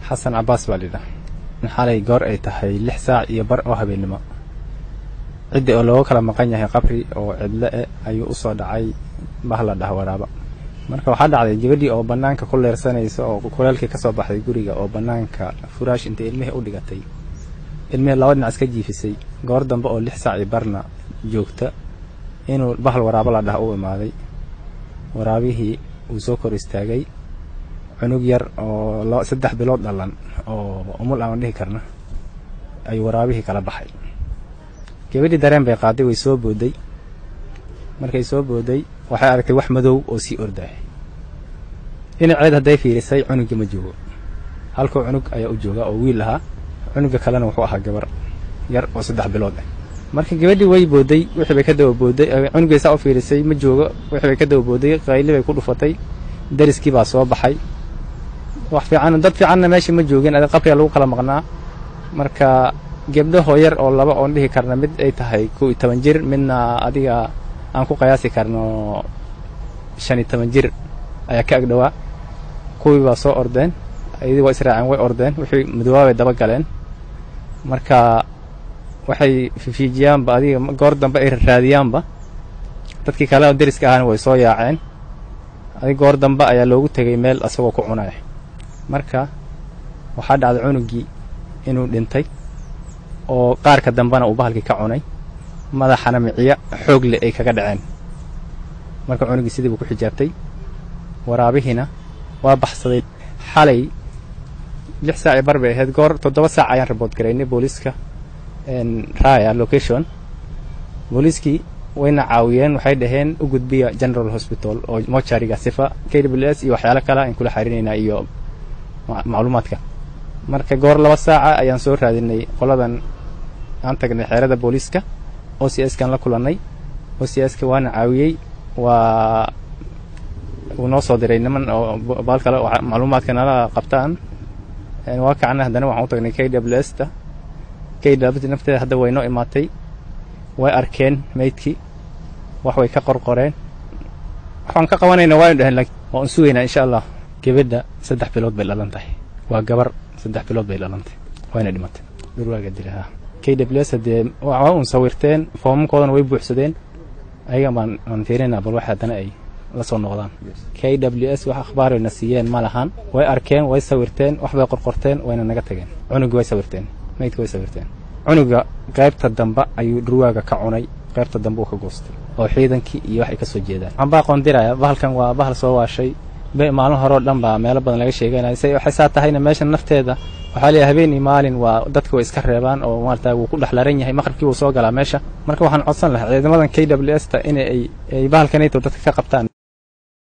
xasan cabaas baa lidhah xalay goor ay tahay lix saac iyo bar oo habeennimo ciddii oo looga kala maqan yahay qabri oo cidlo e ayuu usoo dhacay bahla dhah waraaba marka waxaa dhacday gabadhii oo bannaanka ku leersanaysa oo kuleelkii ka soo baxday guriga oo bannaanka furaash intay ilmihii u dhigatay ilmihii laba dhinac iska jiifisay goor dambe oo lix saac iyo barna joogta inuu bahal waraabo la dhah u imaaday waraabihii uu soo kor istaagay cunug yar oo saddex bilood dhalan oo umul aan dhihi karna ayuu waraabihii kala baxay gabadhii dareen bay qaaday way soo booday markay soo booday waxay aragtay wax madow oo sii ordahay dhinaceed hadday fiirisay cunuggii ma joogo halkuu cunug ayaa u jooga oo wiil ahaa cunugga kalena wuxuu ahaa gabar yar oo saddex bilood ah marka gabadhii way booday wixii bay ka daba booday cunuggay saa u fiirisay ma joogo wixii bay ka daba booday qayli bay ku dhufatay dariskii baa soo baxay wax fiican dad fiicanna meesha ma joogin adi qabriga lagu kala maqnaa marka gebdhahoo yar oo laba oon dhihi karna mid ay tahay kow iyo toban jir midna adiga aan ku qiyaasi karno shan iyo toban jir ayaa ka agdhowaa kuwii baa soo ordeen ayadii waa israaceen way ordeen wixii madoobaabay daba galeen marka waxay fifiijiyaanba adiga goor dambe ay raadiyaanba dadkii kale oo deriska ahana way soo yaaceen adig goor dambe ayaa loogu tegay meel asagoo ku cunaya marka waxaa dhacday cunuggii inuu dhintay oo qaarka dambena uu bahalkii ka cunay madaxana miciya xoog leh ay kaga dhaceen marka cunuggii sidii buu ku xijaabtay waraabihiina waa baxsaday xalay lix saac iyo bar bay ahayd goor toddoba saac ayaan rabood garaynay booliiska raya location booliiskii wayna caawiyeen waxay dhaheen u gudbiya general hospital oo mochariga sifa k w s iyo waxyaalo kale aan kula xariinaynaa iyo macluumaadka marka goor laba saaca ayaan soo raadinay qoladan aan tagnay xeerada booliiska o c s kaan la kulannay o c s ka waana caawiyey waa uu noo soo diray niman oo baal kale macluumaadka nala qabtaan waa kacna haddana waxaan u tagnay k w s ta k w nafteeda hadda way noo imaatay way arkeen maydkii wax way ka qorqoreen waxaan ka qabanayna waaynu dhaheen waa un sugaynaa insha allah gabadha saddex bilood bay dhalan tahay waa gabar saddex bilood bay dhalantay wayna dhimatay durwaaga dilaha k w s haddee waa un sawirteen foomamkoodana way buuxsadeen ayaga baan aan fiirinaa bal wax haddana ay la soo noqdaan k w s wax akhbaarayna siiyeen ma lahan way arkeen way sawirteen wax bay qorqorteen wayna naga tageen cunugii way sawirteen maydka way sawirteen cunuga qaybta dambe ayuu dhurwaaga ka cunay qaybta dambe uu ka goostay oo ciidankii iyo wax ay ka soo jeedaan waxaan baa qoondiraya bahalkan waa bahal soo waashay maalin horeo dhan baa meelo badan laga sheeganaya se waxay saa tahayna meesha nafteeda waxaa leeyahay habeen iyo maalin waa dadka way iska reebaan oo maarata wuu ku dhex laran yahay maqribkii wuu soo galaa meesha marka waxaan codsan lahaa ciidamadan k w s ta in ay bahalkanayto dadka ka qabtaan